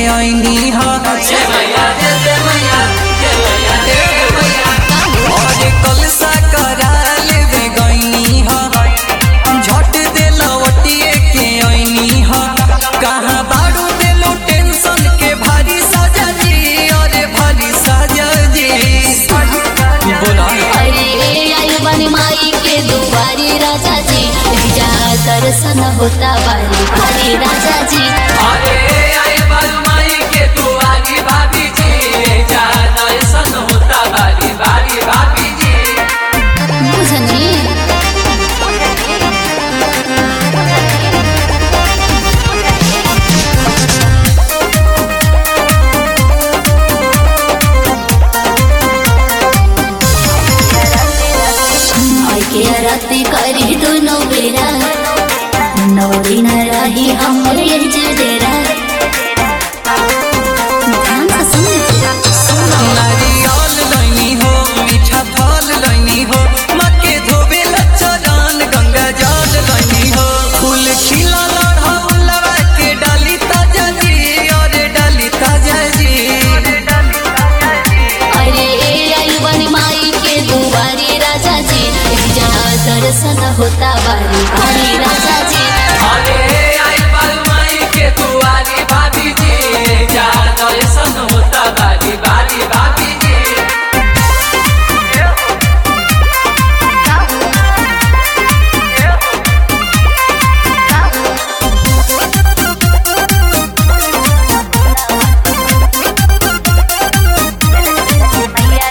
ऐनी ह अरे कलसा करा लेवे गईनी ह झट दे लवटिए के ऐनी ह कहाँ बाड़ू देलो टेंशन के भारी सजा जी अरे भारी सजा जी बोला अरे आई बनी माई के दुआरी राजा जी जा दर्शन होता बारी बारी राजा जी अरे आए बालमाई के दुआरी भाभी जी जा दर्शन होता बारी बारी भाभी जी बुझनी आई के आरती करी दोनों बेरा नौ दिन रही हमरे जडेरा ध्यान से सुन नारियल लैनी हो मीठा फल लैनी हो मक्के धोबे चरण गंगा जल लैनी हो फूल खिला लड़ा के डाली ताजा जी अरे डाली ताजा जी अरे आई बनी माई के दुआरी राजा जी जा दर्शन होता बारी बारी राजा जी अरे आए बालमाई के दुआरी भाभी जी जा दर्शन होता बारी बारी भाभी जी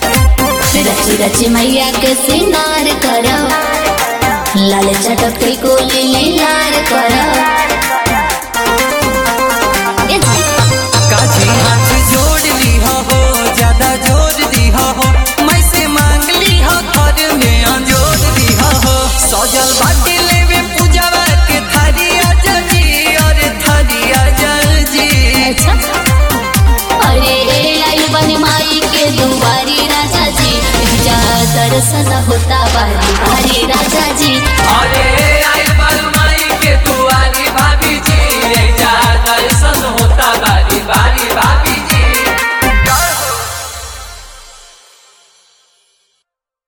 रची रची मैया के सिंगार करो लाल चटक को